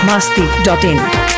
masti.in.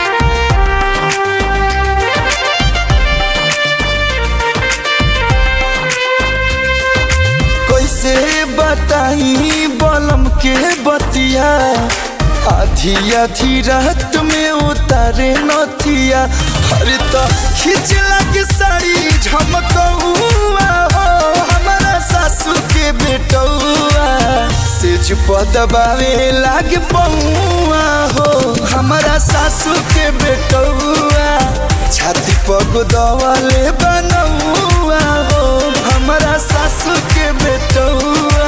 कैसे बताई बलम के बतिया आधी आधी रात में उतारे नथिया अरे तो खिचला के साड़ी झमकौआ हो हमारा सासू के बेटौआ सेज पदबावे लाग पौआ हो हमारा सासू के बेटौआ छाती पग दवाले बनौआ हो हमारा सासू के बेटौआ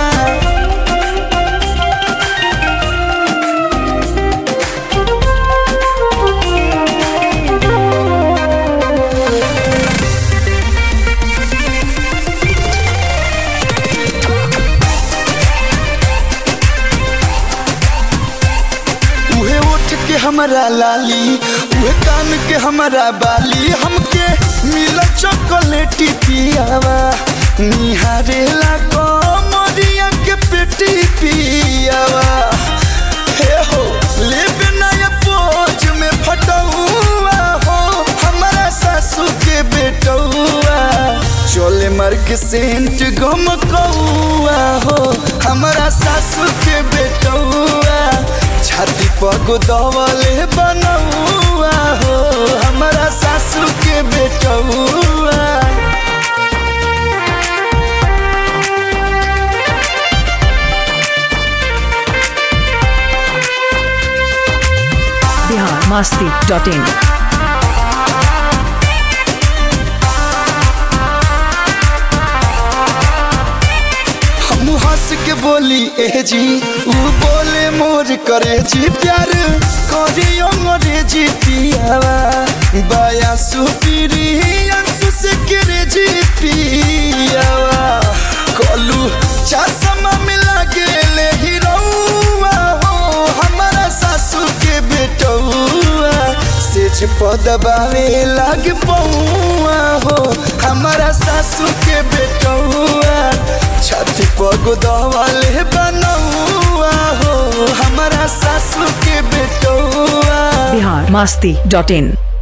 उहे उठ के हमारा लाली उहे कान के हमारा बाली हमके मिला चॉकलेटी पियावा निहारेला कमरिया के पेटी पियावा हे हो लेबे नया पोज में फटौआ हो हमारा सासू के बेटौआ चोले मार के सेंट गम कौआ हो हमारा सासू के बेटौआ छाती पग दवले बनौआ हो हमारा सासू के बेटौआ Bihar masti.in. हम हंस के बोली ए जी ऊ बोले मोर करे जी प्यार करियो मोरे जी पियावा बाया सुपीरी अंसु से करे जी पियावा कलू चश्मा मिला गेले हीरोवा हो हमारा सासू के बेटौआ सेज पदबावे लाग पौआ हो हमारा सासू के बेटौआ छाती पग दवाले बनौआ हो हमारा सासू के बेटौआ Bihar masti.in.